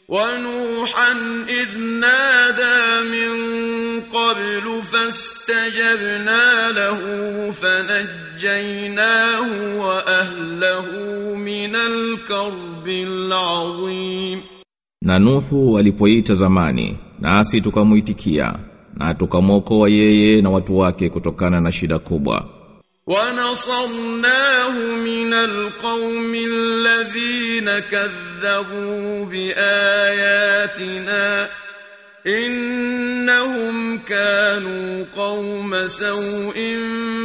ونوحا إذ نادى من قبل فاستجبنا له فنجيناه وأهله من الكرب العظيم Na Nuhu alipoita zamani, nasi tukamuitikia, na tukamwokoa yeye na watu wake kutokana na shida kubwa. ونصرناه من القوم الذين كذبوا بآياتنا إنهم كانوا قوم سوء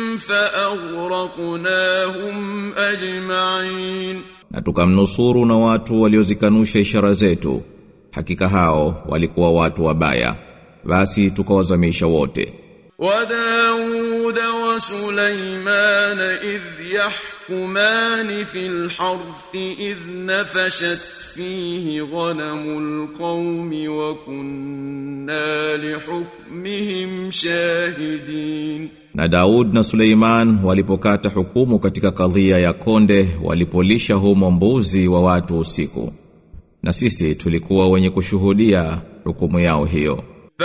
فأغرقناهم أجمعين Na tukamnusuru na watu waliozikanusha ishara zetu. Hakika hao walikuwa watu wabaya. Basi tukawazamisha wote. وداود وسليمان إذ يحكمان في الحرث إذ نفشت فيه غنم القوم وكنا لحكمهم شاهدين Na Daud na Suleiman walipokata hukumu katika kadhia ya konde walipolisha humo mbuzi wa watu usiku. Na sisi tulikuwa wenye kushuhudia hukumu yao hiyo.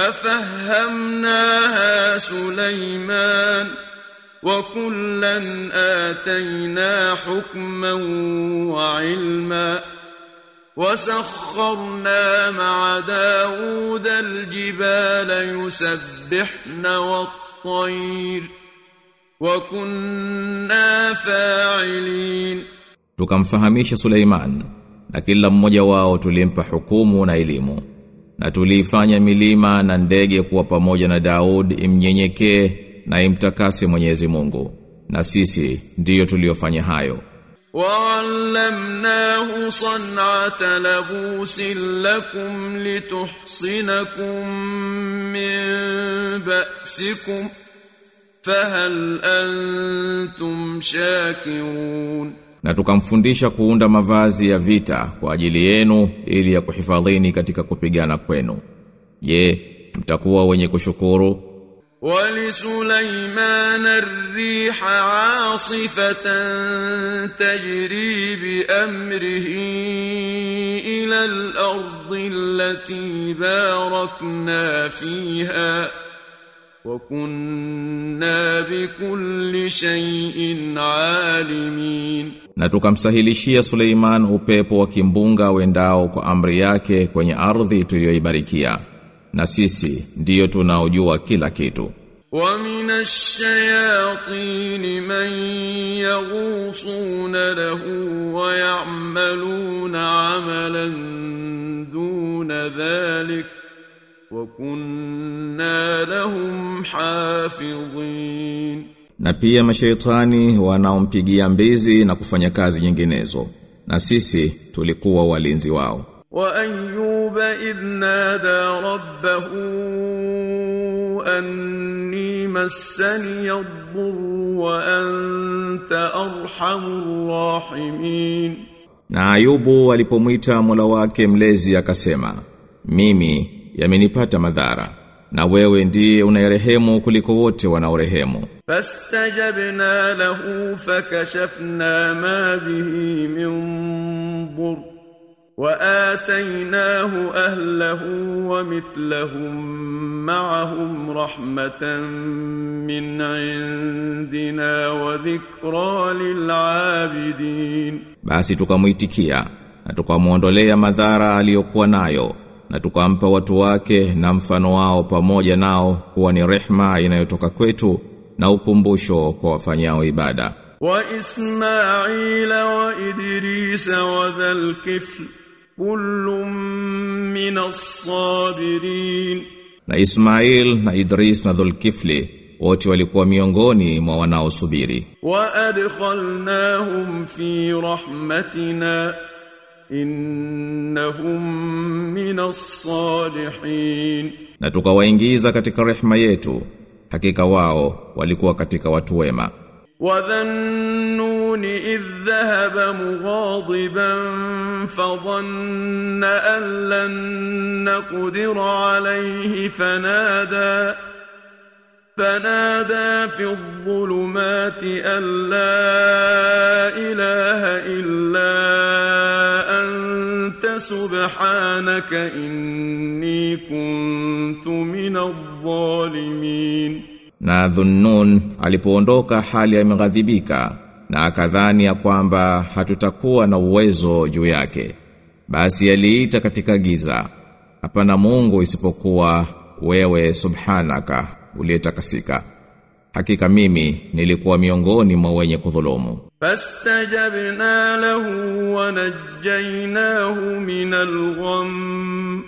ففهمناها سليمان وكلا آتينا حكما وعلما وسخرنا مع داود الجبال يسبحن والطير وكنا فاعلين Tukamfahamisha Suleiman na kila mmoja wao tulimpa hukumu na elimu. Na tuliifanya milima na ndege kuwa pamoja na Daud imnyenyekee na imtakase Mwenyezi Mungu. Na sisi ndiyo tuliofanya hayo. وعلمناه صنعة لبوس لكم لتحصنكم من بأسكم فهل أنتم شاكرون Na tukamfundisha kuunda mavazi ya vita kwa ajili yenu ili ya kuhifadhini katika kupigana kwenu. Je, mtakuwa wenye kushukuru? ولسليمان الريح عاصفة تجري بأمره إلى الأرض التي باركنا فيها وكنا بكل شيء عالمين Na tukamsahilishia Suleiman upepo wa kimbunga wendao kwa amri yake kwenye ardhi tuliyoibarikia. Na sisi ndiyo tunaojua kila kitu. ومن الشياطين من يغوصون له ويعملون عملا دون ذلك وكنا لهم حافظين Na pia mashaitani wanaompigia mbizi na kufanya kazi nyinginezo. Na sisi tulikuwa walinzi wao. وأيوب إذ نادى ربه أني مسني الضر وأنت أرحم الراحمين Na Ayubu alipomwita Mola wake mlezi akasema, mimi yamenipata madhara na wewe ndiye unayerehemu kuliko wote wanaorehemu. فاستجبنا له فكشفنا ما به من ضر وآتيناه أهله ومثلهم معهم رحمة من عندنا وذكرى للعابدين Basi tukamuitikia na tukamwondolea madhara aliyokuwa nayo na tukampa watu wake na mfano wao pamoja nao kuwa ni rehma inayotoka kwetu na ukumbusho kwa wafanyao ibada. وإسماعيل وإدريس وذا الكفل كل من الصابرين Na Ismail na Idris na Dhulkifli wote walikuwa miongoni mwa wanaosubiri. وأدخلناهم في رحمتنا إنهم من الصالحين Na tukawaingiza katika rehma yetu. Hakika wao walikuwa katika watu wema. وذا النون إذ ذهب مغاضبا فظن أن لن نقدر عليه فنادى فنادى في الظلمات أن لا إله إلا أنت سبحانك إني كنت من الظالمين Na Dhunnun alipoondoka hali ameghadhibika na akadhani ya kwamba hatutakuwa na uwezo juu yake. Basi aliita katika giza. Hapana Mungu isipokuwa wewe subhanaka uliyetakasika. Hakika mimi nilikuwa miongoni mwa wenye kudhulumu. فاستجبنا له ونجيناه من الغم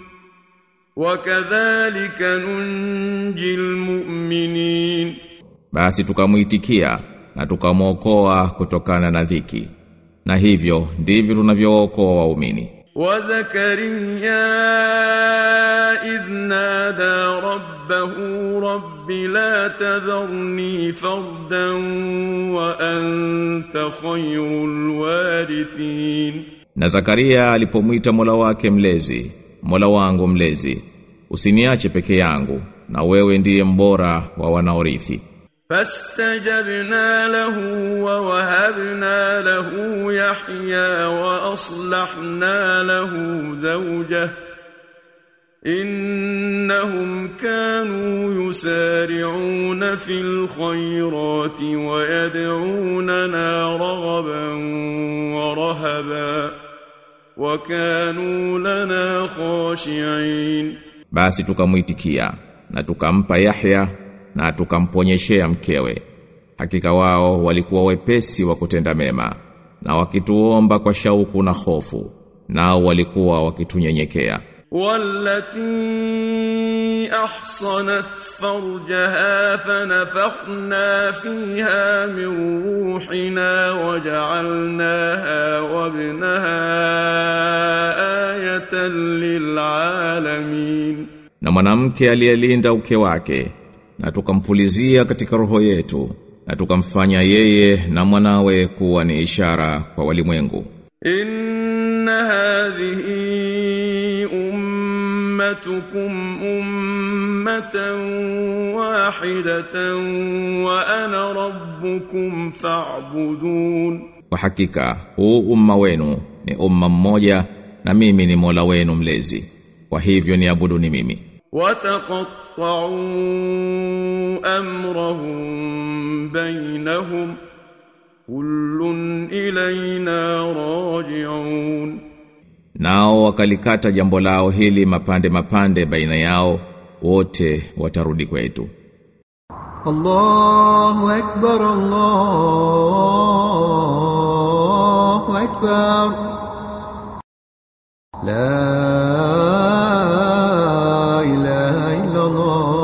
وكذلك ننجي المؤمنين Basi tukamuitikia na tukamwokoa kutokana na dhiki. Na hivyo ndivyo tunavyookoa waumini. وزكريا إذ نادى ربه رب لا تذرني فردا وأنت خير الوارثين Na Zakaria alipomwita Mola wake mlezi, Mola wangu mlezi, usiniache peke yangu na wewe ndiye mbora wa wanaorithi. فاستجبنا له ووهبنا له يحيى وأصلحنا له زوجه إنهم كانوا يسارعون في الخيرات ويدعوننا رغبا ورهبا وكانوا لنا خاشعين Basi tukamuitikia na tukampa Yahya na tukamponyeshea mkewe. Hakika wao walikuwa wepesi wa kutenda mema na wakituomba kwa shauku na hofu nao walikuwa wakitunyenyekea. والتي أحصنت فرجها فنفخنا فيها من روحنا وجعلناها وابنها آية للعالمين Na mwanamke aliyelinda uke wake na tukampulizia katika roho yetu na tukamfanya yeye na mwanawe kuwa ni ishara kwa walimwengu. إن هذه أمتكم أمة واحدة وأنا ربكم فاعبدون Kwa hakika huu umma wenu ni umma mmoja na mimi ni Mola wenu mlezi. Kwa hivyo niabuduni mimi. وتقطعوا أمرهم بينهم كل إلينا راجعون Nao wakalikata jambo lao hili mapande mapande baina yao wote watarudi kwetu. الله أكبر الله أكبر لا إله إلا الله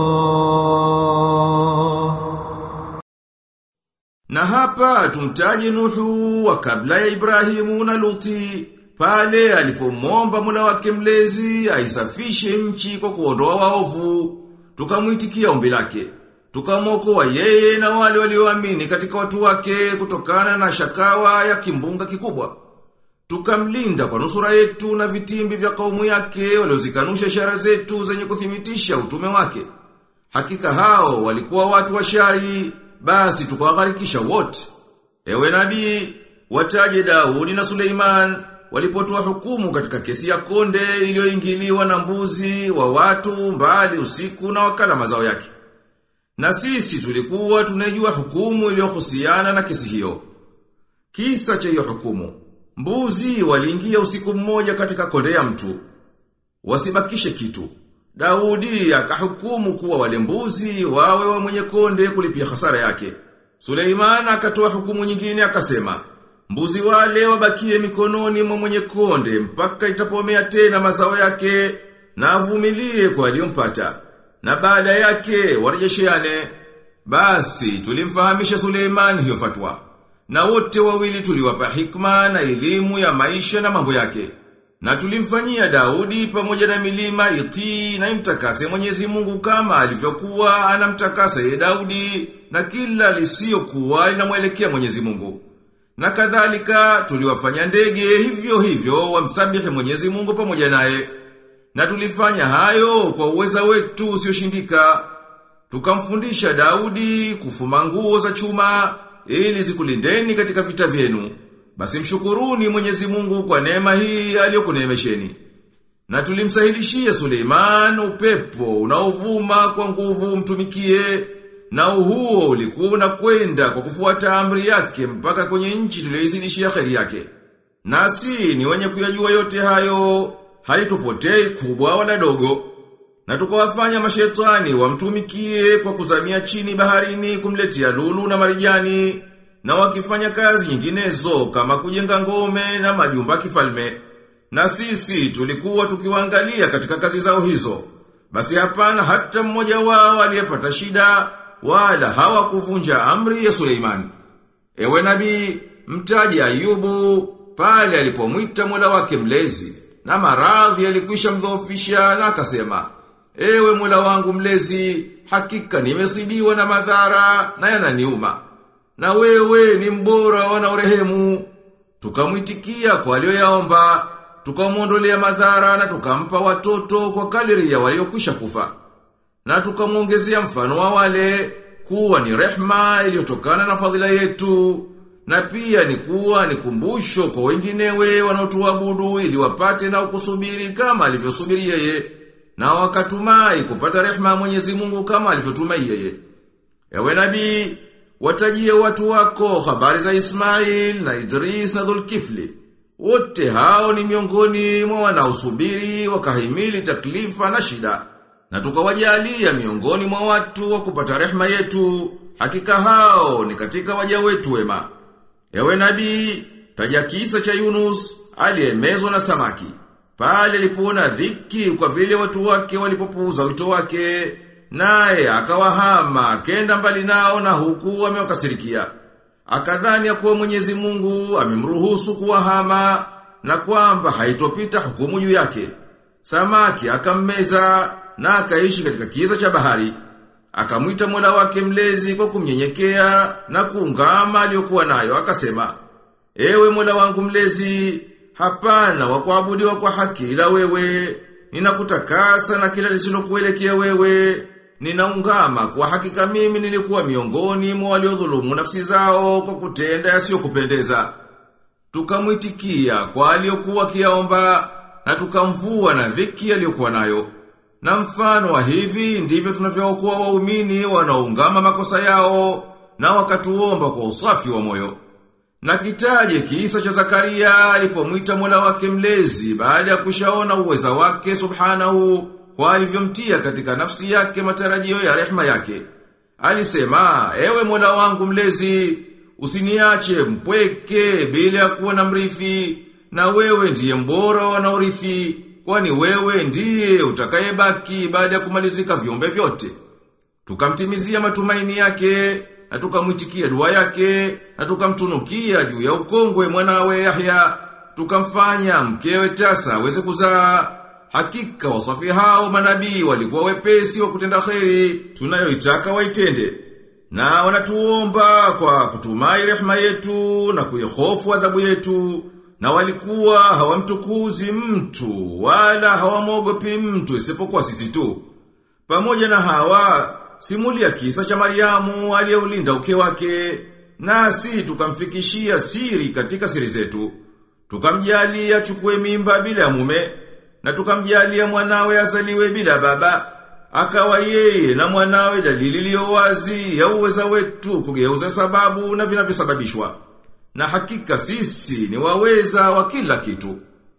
Na hapa tumtaji Nuhu wa kabla ya Ibrahimu na Luti pale alipomwomba Mola wake mlezi aisafishe nchi kwa kuondoa waovu tukamwitikia ombi lake tukamwokoa yeye na wale walioamini katika watu wake kutokana na shakawa ya kimbunga kikubwa tukamlinda kwa nusura yetu na vitimbi vya kaumu yake waliozikanusha ishara zetu zenye kuthibitisha utume wake Hakika hao walikuwa watu wa shari, basi tukawagharikisha wote. Ewe nabii, wataje Daudi na Suleiman walipotoa hukumu katika kesi ya konde iliyoingiliwa na mbuzi wa watu mbali usiku na wakala mazao yake. Na sisi tulikuwa tunajua hukumu iliyohusiana na kesi hiyo. Kisa cha hiyo hukumu. Mbuzi waliingia usiku mmoja katika konde ya mtu. Wasibakishe kitu. Daudi akahukumu kuwa wale mbuzi wawe wa mwenye konde kulipia hasara yake. Suleiman akatoa hukumu nyingine akasema, mbuzi wale wabakie mikononi mwa mwenye konde mpaka itapomea tena mazao yake na avumilie kwa aliyompata. Na baada yake warejesheane. Basi tulimfahamisha Suleiman hiyo fatwa. Na wote wawili tuliwapa hikma na elimu ya maisha na mambo yake. Na tulimfanyia Daudi pamoja na milima itii na imtakase Mwenyezi Mungu kama alivyokuwa anamtakasa ye Daudi na kila lisiokuwa linamwelekea Mwenyezi Mungu. Na kadhalika tuliwafanya ndege hivyo hivyo wamsabihi Mwenyezi Mungu pamoja naye. Na tulifanya hayo kwa uweza wetu usioshindika. Tukamfundisha Daudi kufuma nguo za chuma ili zikulindeni katika vita vyenu. Basi mshukuruni Mwenyezi Mungu kwa neema hii aliyokuneemesheni. Na tulimsahilishia Suleiman upepo unaovuma kwa nguvu mtumikie na huo ulikuwa unakwenda kwa kufuata amri yake mpaka kwenye nchi tuliyoizidishia kheri yake. Nasi ni wenye kuyajua yote hayo, halitupotei kubwa wala dogo. Na tukawafanya mashetani wamtumikie kwa kuzamia chini baharini kumletea lulu na marijani na wakifanya kazi nyinginezo kama kujenga ngome na majumba kifalme. Na sisi tulikuwa tukiwaangalia katika kazi zao hizo. Basi hapana hata mmoja wao aliyepata shida wala hawakuvunja amri ya Suleiman. Ewe nabii, mtaji Ayubu pale alipomwita Mola wake mlezi na maradhi yalikwisha mdhoofisha na akasema, Ewe Mola wangu mlezi, hakika nimesibiwa na madhara na yananiuma. Na wewe ni mbora wanaorehemu. Tukamwitikia kwa aliyoyaomba, tukamwondolea madhara na tukampa watoto kwa kadiri ya waliokwisha kufa. Na tukamwongezea mfano wa wale kuwa ni rehma iliyotokana na fadhila yetu na pia ni kuwa ni kumbusho kwa wenginewe wanaotuabudu ili wapate na kusubiri kama alivyosubiri yeye na wakatumai kupata rehma ya Mwenyezi Mungu kama alivyotumai yeye. Ewe nabii, watajie watu wako habari za Ismail na Idris na Dhulkifli. Wote hao ni miongoni mwa wanaosubiri wakahimili taklifa na shida. Na tukawajalia miongoni mwa watu wa kupata rehma yetu, hakika hao ni katika waja wetu wema. Ewe nabii, taja kisa cha Yunus aliyemezwa na samaki. Pale alipoona dhiki kwa vile watu wake walipopuuza wito wake, naye akawahama akenda mbali nao na huku amewakasirikia. Akadhani ya kuwa Mwenyezi Mungu amemruhusu kuwahama na kwamba haitopita hukumu juu yake. Samaki akammeza na akaishi katika kiza cha bahari. Akamwita Mola wake mlezi kwa kumnyenyekea na kuungama aliyokuwa nayo akasema, Ewe Mola wangu mlezi, hapana wa kuabudiwa kwa haki ila wewe, ninakutakasa na kila lisilokuelekea wewe, ninaungama kwa hakika mimi nilikuwa miongoni mwa waliodhulumu nafsi zao kwa kutenda yasiyokupendeza. Tukamwitikia kwa aliyokuwa kiaomba na tukamvua na dhiki aliyokuwa nayo. Na mfano wa hivi ndivyo tunavyookoa waumini wanaoungama makosa yao na wakatuomba kwa usafi wa moyo. Na kitaje kisa cha Zakaria alipomwita Mola wake mlezi baada ya kushaona uweza wake subhanahu kwa alivyomtia katika nafsi yake matarajio ya rehma yake. Alisema, ewe Mola wangu mlezi, usiniache mpweke bila ya kuwa na mrithi, na wewe ndiye mbora wanaorithi, kwani wewe ndiye utakayebaki baada ya kumalizika viumbe vyote. Tukamtimizia matumaini yake, na tukamwitikia dua yake, na tukamtunukia juu ya ukongwe mwanawe Yahya, tukamfanya mkewe tasa aweze kuzaa. Hakika wasafi hao manabii walikuwa wepesi wa kutenda kheri, tunayoitaka waitende. Na wanatuomba kwa kutumai rehema yetu na kuihofu adhabu yetu, na walikuwa hawamtukuzi mtu wala hawamwogopi mtu isipokuwa sisi tu. Pamoja na hawa, simulia kisa cha Mariamu aliyeulinda uke wake, nasi tukamfikishia siri katika siri zetu. Tukamjalia achukue mimba bila ya mume, na tukamjalia mwanawe azaliwe bila baba. Akawa yeye na mwanawe dalili iliyo wazi ya uweza wetu kugeuza sababu na vinavyosababishwa. Na hakika sisi ni waweza wa kila kitu.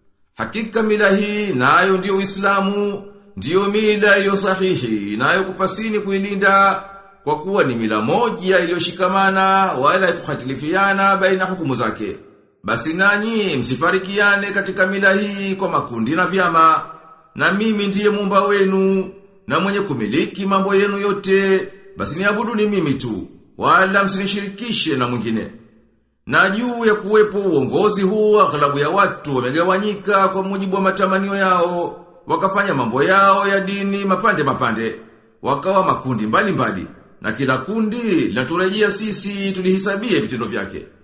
Hakika mila hii nayo ndio Uislamu, ndiyo mila iliyo sahihi nayo kupasini kuilinda kwa kuwa ni mila moja iliyoshikamana wala kuhatilifiana baina hukumu zake. Basi nanyi msifarikiane katika mila hii kwa makundi na vyama, na mimi ndiye muumba wenu na mwenye kumiliki mambo yenu yote, basi niabudu ni mimi tu, wala msinishirikishe na mwingine. Na juu ya kuwepo uongozi huu aghlabu ya watu wamegawanyika kwa mujibu wa matamanio yao, wakafanya mambo yao ya dini mapande mapande, wakawa makundi mbali mbali, na kila kundi laturejea sisi tulihisabie vitendo vyake.